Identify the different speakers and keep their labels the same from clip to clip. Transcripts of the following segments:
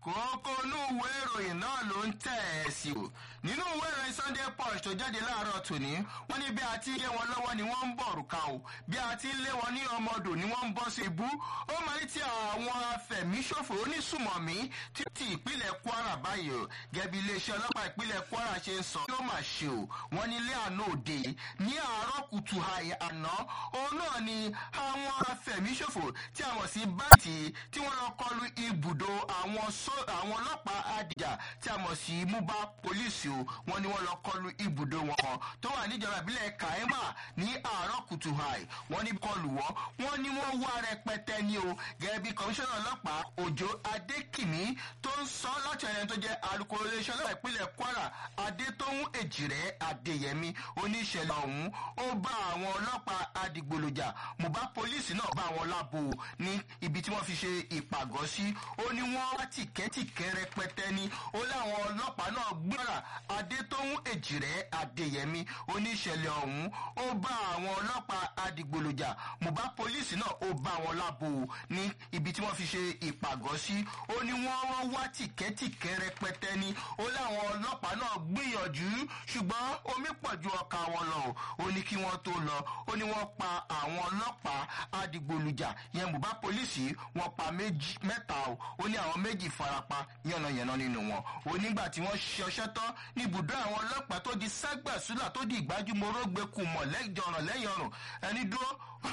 Speaker 1: kókó inú ìwé ìròyìn náà ló ń tẹ̀ ẹ́ sí o nínú ìwé ìròyìn sunday punch tó jáde láàárọ̀ tòní wọ́n ní bí a ti lé wọn lọ́wọ́ ni wọ́n ń bọ̀ òrùka o bí a ti lé wọn ní ọmọdò ni wọ́n ń bọ́ sí ibú ó máa ní ti àwọn afẹ̀míṣòfò onísùmọ̀mí títí ìpínlẹ̀ kwara báyìí o gẹ̀bí iléeṣẹ́ ọlọ́pàá ìpínlẹ̀ kwara ṣe ń sọ yóò máa ṣe o wọ́n ní ilé àná òde ní àárọ̀ kùtù àná òun náà ni àwọn afẹ̀míṣòfò tí a mọ̀ sí báyìí tí wọ́n lọ kọlu ibùdó àwọn ọlọ́pàá àdìjà tí a mọ̀ sí muba polisi o wọ́n ní wọ́n lọ kọlu ibùdó wọn kan tó wà níjọba ìbílẹ̀ kaima ní àárọ̀ kùtù àì wọ́n ní kọlù wọ́n wọ́n ní wọ́n wá rẹpẹtẹ ní o gẹ́gẹ́ bí kọmíṣánná ọlọ́pàá òjò adékìmí tó ń sọ láti ẹni tó jẹ́ alukoro iléeṣẹ́ ọlọ́pàá ìpínlẹ̀ kwara adétóhùn èjìrẹ́ adéyẹmí oníṣẹ̀lẹ̀ ọ̀hún ó bá àwọn ọlọ́pàá adigbolojà mùbá pólísì náà bá àwọn lábo ní ibi tí wọ́n fi ṣe ìpàgọ́ sí ó ní wọ́n wá tìkẹ́tìkẹ́ rẹpẹtẹ ní ó láwọn ọlọ́pàá náà gbọ́ra adétóhùn èjìrẹ́ adéyẹmí oníṣẹ̀lẹ̀ ọ̀hún ó bá àwọn ọlọ́pàá adigbolojà mùbá pólísì náà ó bá àwọn lábo ní ibi tí wọ́n fi ṣe ìpàgọ́ sí ó ní wọ́n wọ́n wá tìkẹ́tìkẹ́ rẹpẹtẹ ní ó láwọn ọlọ́pàá náà gbìyànjú ṣùgbọ́n omi pọ̀ ju ọkà wọn lọ ó ní kí wọ́n tó lọ ó ní wọ́n pa àwọn ọlọ́pàá adigbolujà yẹn bùbá pólísì wọ́n pa mẹ́ta o ó ní àwọn méjì farapa yànnàyànnà nínú wọn ó nígbà tí wọ́n ṣọṣẹ́ tán ní ibùdó àwọn ọlọ́pàá tó di ságbàsúlà tó di ìgbájúmọ́rọ́ gbẹkù mọ̀ lẹ́jọ̀ràn lẹ́yìn ọ̀rùn ẹni dúró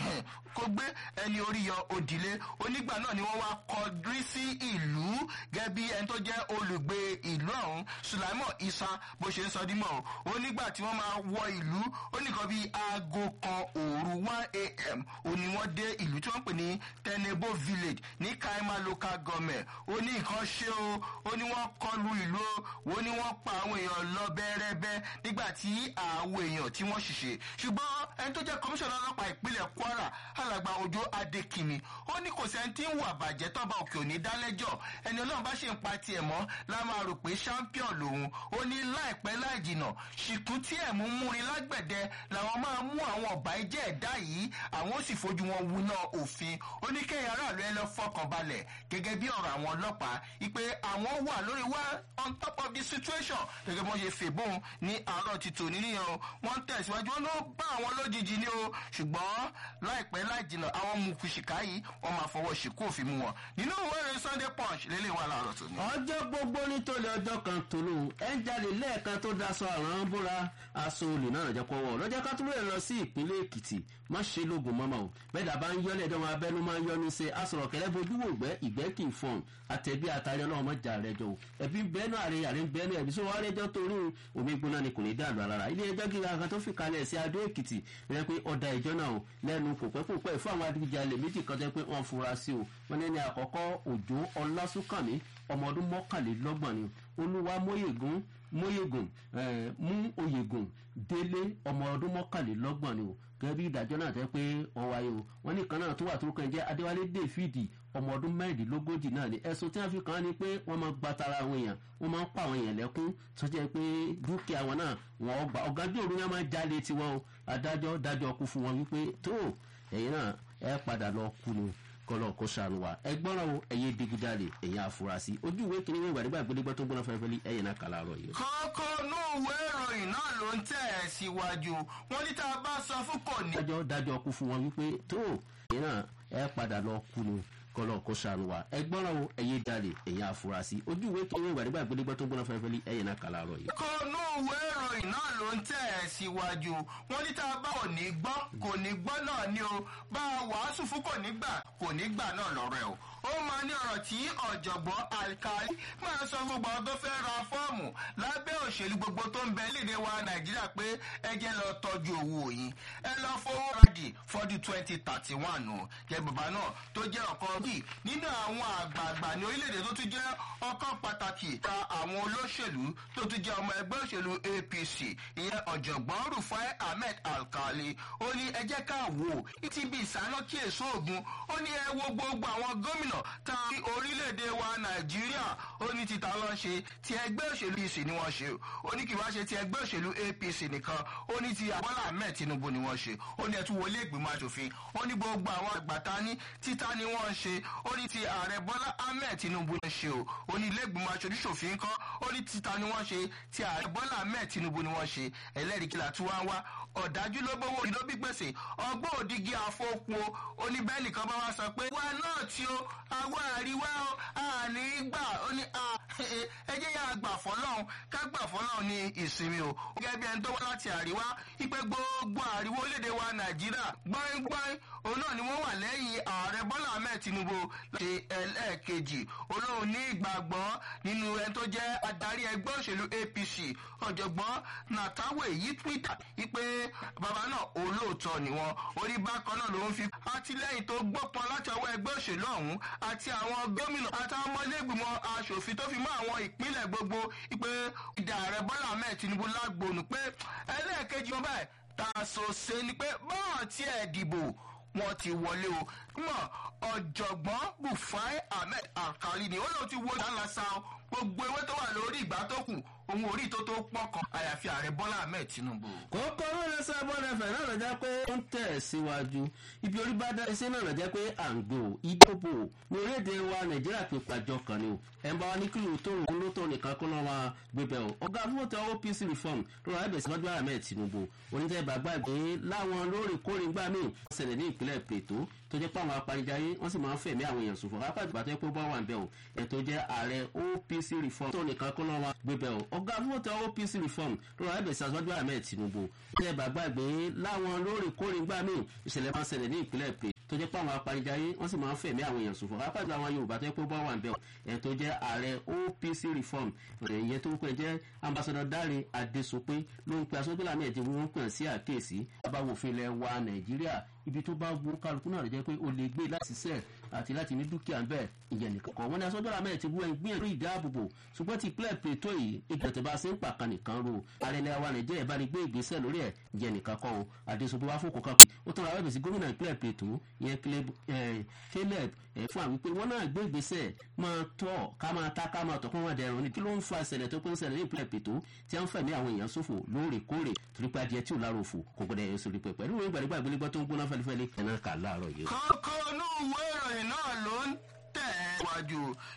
Speaker 1: kó gbé ẹni orí yọ òdìlé onígbà náà ni wọ́n wá kọjú sí ìlú gẹ́gẹ́ bí ẹni tó jẹ́ olùgbé ìlú ọ̀hún sulaimon isa bó ṣe ń sọ dímọ̀ o onígbà tí wọ́n máa wọ ìlú ó nìkan bíi aago kan òru one a.m. ó ní wọ́n dé ìlú tí wọ́n pè ní tenebo village ní kaima local government ó ní nǹkan ṣe o ó ní wọ́n kọlu ìlú o ó ní wọ́n pa àwọn èèyàn lọ bẹ́ẹ̀rẹ́bẹ́ nígbà tí àwọn èèyàn tí wọ́n ṣiṣẹ́ ṣùgbọ́n ẹni tó jẹ́ kọmíṣánná ọlọ́pàá ìpínlẹ̀ kwara alàgbà ojú adékìmí ó ní kò sẹ́ni tí ń wà bàjẹ́ tọ́ba òkè òní dálẹ́jọ́ ẹni ọlọ́run bá ṣe ń pa tiẹ̀ mọ́ la máa rò pé champion lòun ó ní láìpẹ́ láì jìnà ṣìkún tí ẹ̀ mú múrin lágbẹ̀dẹ làwọn máa mú àwọn ọ̀bà ẹjẹ́ ẹ̀dá yìí àwọn ó sì fojú wọn wuná òfin ó ní kẹ́yìn aráàlú ẹ lọ fọkàn balẹ̀ gẹ́gẹ́ bí ọ̀rọ̀ àwọn ọlọ́pàá ipe àwọn wà lórí wá on top of the situation gẹ́gẹ́ bí wọ́n ṣe fèbóun ní àárọ̀ ti tò níníyan wọ́n tẹ̀síwájú wọn ló bá àwọn lójijì ní o ṣùgbọ́n láìpẹ́ láì jìnà àwọn mùkùsìkà yìí wọ́n máa fọwọ́ ṣìkú òfin mu wọn nínú ìwé ìròyìn sunday punch lélẹ̀ wà láàárọ̀ tó ní.
Speaker 2: ọjọ́ gbogbo nítorí ọjọ́ kan tòló ẹ̀ ń jáde lẹ́ẹ̀kan tó daṣọ àrùn bóra aṣọ olè náà jẹ́ pọ́wọ́ lọ́jọ́ ká tó lè lọ sí ìpínlẹ̀ èkìtì má ṣe lóògùn mọ́mọ́ o bẹ́ẹ̀ dàbá ń yọ́lẹ̀ ẹ̀dọ́ máa bẹ́nu máa ń yọ́nu ṣe asọ̀rọ̀ kẹlẹ́ bojú wò gbẹ́ ìgbẹ́ kì í fọ̀n àtẹ̀bí àtàrí ọlọ́run mọ́jà rẹ̀ jọ o ẹ̀bí bẹ́ẹ̀nu àrẹ àrẹ bẹ́ẹ̀nu ẹ̀bí sọ wá rẹ́jọ́ torí omi gbóná ni kò ní dàlú alára ilé ẹjọ́ gíga kan tó fi kalẹ̀ sí adó èkìtì rẹ pé ọ̀dà ìjọ náà o lẹ́nu kò pẹ́ kò pẹ́ fún àwọn adigunjalè méjì kan tẹ́ pé wọ́n fura sí o wọ́n ní ẹni àkọ́kọ́ òjò ọlásùnkànmí ọmọ ọdún mọ́kànlélọ́gbọ̀n ni olúwa mọ́yègún mọ́yègùn mú oyègùn délé ọmọ ọdún mọ́kànlélọ́gbọ̀n ni o gẹ́gẹ́ bí ìdájọ́ náà tẹ́ pé wọ́n wáyé o wọ́n ní kan náà tó wà tó kàn jẹ́ adéwálé david ọmọ ọdún mẹ́rìndínlógójì náà ni ẹ̀sùn tí wọ́n fi kàn án ni pé wọ́n máa gba tara àwọn èèyàn wọ́n máa ń pa àwọn èèyàn lẹ́kún tó jẹ́ pé dúkìá wọn náà wọ́n gbà ọ̀gádùn òru náà máa ń jalè tiwọn o adájọ́ dájọ́ kú fún wọn wípé tó ẹ̀yin náà ẹ padà lọ kú ni kọlọ kó sànù wa ẹgbọ́n o ẹ̀yẹ digunjalè ẹ̀yẹ afurasí ojú ìwé kìíní ìwé ìgbàdégbà gbẹdẹgbẹ tó gbọ́nà fẹ́fẹ́lí ẹ̀yẹ náà kàlà rọ yìí.
Speaker 1: kókó inú ìwé ìròyìn náà ló ń tẹ̀ ẹ́ síwájú wọn ní tá a bá sọ fún kò ní.
Speaker 2: dájọ́ dájọ́ kú fún wọn wípé tó ẹ̀yẹ náà ẹ padà lọ kú ni kọlọ kó sànù wa ẹgbọ́n o ẹ̀yẹ dalè ẹ̀yẹ afurasí ojú ìwé kìíní ìwé ìgbàdégbà gbẹdẹgbẹ tó gbọ́nà fẹ́fẹ́lí ẹ̀yẹ náà kàlà rọ yìí.
Speaker 1: kókó inú ìwé ìròyìn náà ló ń tẹ̀ ẹ́ síwájú wọn ní tá a bá ò ní gbọ́ kò ní gbọ́ náà ni o bá a wàásù fún kò ní gbà kò ní gbà náà lọ́rọ̀ ẹ̀ o ó máa ní ọ̀rọ̀ tí ọ̀jọ̀gbọ́n alkali máa sọ fún gbogbo tó fẹ́ ra fọ́ọ̀mù lábẹ́ òṣèlú gbogbo tó ń bẹ léde wa nàìjíríà pé ẹ jẹ́ lọ tọ́jú owó yín ẹ lọ fowó rádì fọ́dún twenty thirty one o jẹ́ bàbá náà tó jẹ́ ọ̀kan bíi nínú àwọn àgbààgbà ní orílẹ̀-èdè tó tún jẹ́ ọkàn pàtàkì ta àwọn olóṣèlú tó tún jẹ́ ọmọ ẹgbẹ́ òṣèlú apc ìyẹn ọ̀jọ̀gbọ́n rufai ahmed alkali ó ní ẹ jẹ́ ká wò ó ti bí ìsáná kí èso ògùn ó ní ẹ wo gbogbo àwọn gómìnà ta orílẹ̀-èdè wa nàìjíríà ó ní títa lọ ṣe ti ẹgbẹ́ òṣèlú ìsì ni wọ́n ṣe ó ní kí wá ṣe ti ẹgbẹ́ òṣèlú apc nìkan ó ní ti àbọ́là ahmed tinubu ni wọ́n ṣe ó ní ẹtú wọlé ìgbìmọ̀ asòfin ó ní gbogbo àwọn àgbàtà ní títa ni wọ́n ṣe ó ní ti ààrẹ bọ́lá ahmed tinubu ni ṣe o ó ní ilé ìgbìmọ̀ aṣojúṣòfin kan ó ní títa ni wọ́n ṣe ti ààrẹ bọ́lá ahmed tinubu ni wọ́n ṣe ẹlẹ́rìí kìlà tí wọ́n wá ọ̀dájú ló gbowó ìlú bí gbèsè ọgbọ́n òdìgí àfọkù o ó ní bẹ́ẹ̀ nìkan bá wá sọ pé wa náà tí o àwa àríwá o àní gbà ó ní ẹ jẹ́ yà gbà fọ́lọ́hún ká gbà fọ́lọ́hún ní ìsinmi o gẹ́gẹ́ bí ẹni tó wá láti àríwá ipe gbogbo àríwá orílẹ̀-èdè wa nàìjíríà gbọ́ngbọ́n òun náà ni wọ́n wà lẹ́yìn ààrẹ bọ́lá ahmed tinubu láti ẹlẹ́ẹ̀kejì olóhùn ní ìgbàgbọ́ nínú ẹni tó jẹ́ adarí ẹgbẹ́ òṣèlú apc ọ̀jọ̀gbọ́n nàtàwé yí twitter ipe bàbá náà olóòótọ́ ni wọn orí bákan náà ló ń fi àtìlẹ́yìn tó gbọ́pọn láti ọwọ́ ẹgbẹ́ òṣèlú ọ̀hún àti àwọn gómìnà àtàwọn ọmọlẹ́gbìmọ̀ aṣòfin tó fi mọ́ àwọn ìpínlẹ̀ gbogbo ipe ìdá ààrẹ bọ́lá ahmed tinubu lágbóònù pé ẹlẹ́ẹ̀kejì wọn báyìí tàṣọṣe ni pé bọ́ọ̀ tí ẹ̀ dìbò wọn ti wọlé o mọ ọ̀jọ̀gbọ́n bufai ahmed alkali ni ó lóun ti wo dáńlá sa gbogbo ewé tó wà lórí ìgbà tó kù ohun orí tó tó pọ̀ kan àyàfi ààrẹ bọ́lá ahmed tinubu.
Speaker 2: kókó lóore sábọ́n ẹ̀fẹ̀ náà lọ jẹ́ pé ó ń tẹ̀ síwájú ibi orí bá dá iṣẹ́ náà lọ jẹ́ pé àǹgbò ìdóbò ní orílẹ̀-èdè wa nàìjíríà fi pàjọ kan ni o ẹ̀ ń bá wa ní kí lóò tó òun ló tó nìkan kó lọ́wọ́ gbébẹ̀ o ọ̀gá fúnwọ́tò opc reform ló wà ẹ̀bẹ̀ síwájú ahmed tinubu oníjẹ́ bàgbà gbé láwọn lóòrèkóòrè gbà míì ṣẹlẹ̀ ní ìpínlẹ̀ pètó tó jẹ́ pé àwọn apanijáyé wọ́n sì máa ń fẹ̀mí àwọn èèyàn ṣòfò apá ìgbà tó yẹ pé bọ́ wà ń bẹ̀ o ẹ̀ tó jẹ́ ààrẹ opc reform tó nìkan kó lọ́wọ́ gbébẹ̀ o ọ̀gá fúnwọ́tò opc reform ló wà ẹ̀bẹ̀ síwájú ahmed tinubu oníjẹ́ bàgbà gbé láwọn lóòrèkóòrè gbà míì ìṣẹ̀lẹ̀ máa ń ṣẹlẹ̀ ní ìpínlẹ̀ pètó tó jẹ́ pé àwọn apanijáyé wọ́n sì máa ń fẹ̀mí àwọn èèyàn ṣòfò apá ìgbà àwọn yorùbá tó yẹ pé bọ́ wà ń bẹ̀ o ẹ̀ tó jẹ́ ààrẹ opc reform ìyẹn tó pẹ́ jẹ́ ambassador dáre adéṣopé ló ń pe aṣọ́gbélà náà ẹ̀jẹ̀ wọn pẹ̀ sí àkíyèsí abáwòfin ilẹ̀ wa nàìjíríà ibi tó bá wú kálukú náà jẹ́ pé o lè gbé láti sẹ́ẹ̀ àti láti ní dúkìá ń bẹ̀ ìyẹn nìkan kan wọ́n ní aṣọ́gbélà náà ti wú ẹ̀ gbìyànjú ìdáàbòbò ṣùgbọ́n ti pílẹ̀ pètò yìí ìgbà tó bá ṣe ń pàkan nìkan ro ààrẹ ilẹ̀ wa nàìjíríà bá ní gbé ìgbésẹ̀ lórí ẹ̀ ìyẹn nìkan kan o adéṣopé wá fòkò kan pé ó tún ra wẹ́bẹ̀ sí gómìnà ìpínlẹ̀ pètò ìyẹn caleb fún àwọn pé wọ́n náà gbé ìgbésẹ̀ máa tọ́ ká máa ta ká máa tọ́ kó wọ́n dẹrùn ní kí ló ń fa ìṣẹ̀lẹ̀ tó pé ń ṣẹlẹ̀ ní ìpínlẹ̀ pètò tí wọ́n fẹ̀mí àwọn èèyàn ṣòfò lóòrèkóòrè torí pé adìẹ tí ò lára òfò kò gbọdọ̀ ẹ̀yọ́ sórí pẹ̀ pẹ̀lú ìwé ìgbàlígbà ìgbélégbọ́ tó ń gbóná fẹ́lifẹ́li ẹ̀ náà kà láàárọ̀ yìí.
Speaker 1: kókó inú ìwé ìròyìn náà ló ń tẹ̀ wájú